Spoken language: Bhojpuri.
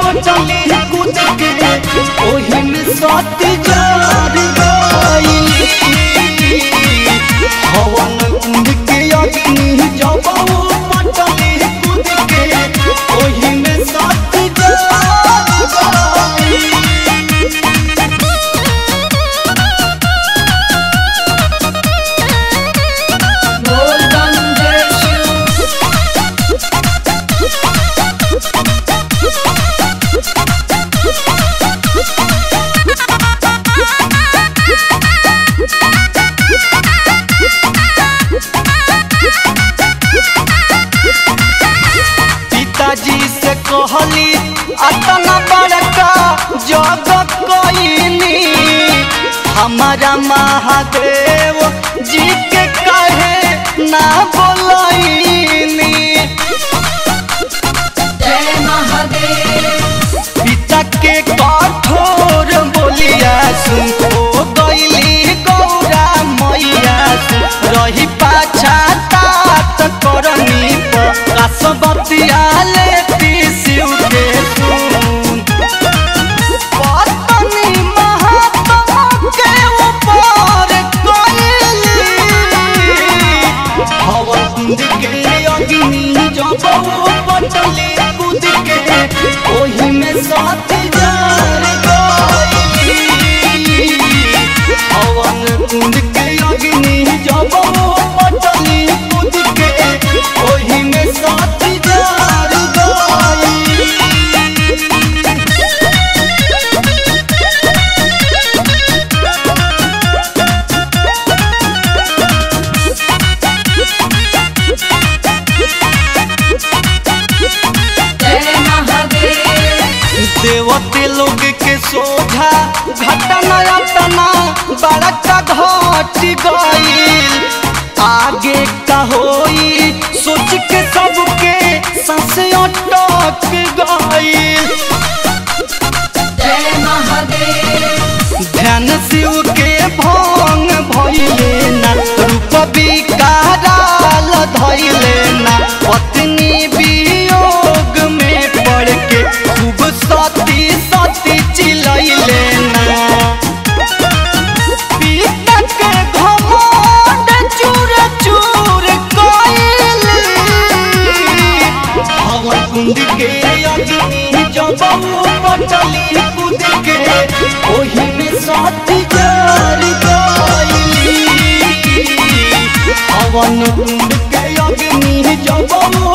पटली कूद के ओही में सती जार गई हवन कुंड के अग्नि जब वो पटली कूद के ओही में सती जार गई बोल बम जय शिव पिताजी से कहली अतना बड़का जग कईनी हमारा महादेव जी के कहे ना बोलैनी जय महादेव पिता के कठोर बोलिया सुन ओ गईली गौरा मैया सुन रही पाछा तात करनी कसबतिया लेती शिव के सुन पत्नी महात्मा के ऊपर गईली हवा कुंद के अग्नि जब वो पटली कूद के ओही में साथ जार गई हवन कुंद के अग्नि जब वो पटली कूद के ओही में साथ जार गई जय महादेव देवते लोग के सोझा घटना अटना बड़का घट गईल आगे का होई सोच के सबके सांस अटक गईल जय महादेव ध्यान शिव के भंग भइले ना रूप विकाराल धइले ना पत्नी वियोग में पड़ के खूब सती सती चिलैले ना पिता के घमंड चूर चूर कइले हवन कुंड के अग्नि जब वो पटली कूद के ओही में साथी जार गई हवन कुंड के अग्नि जब वो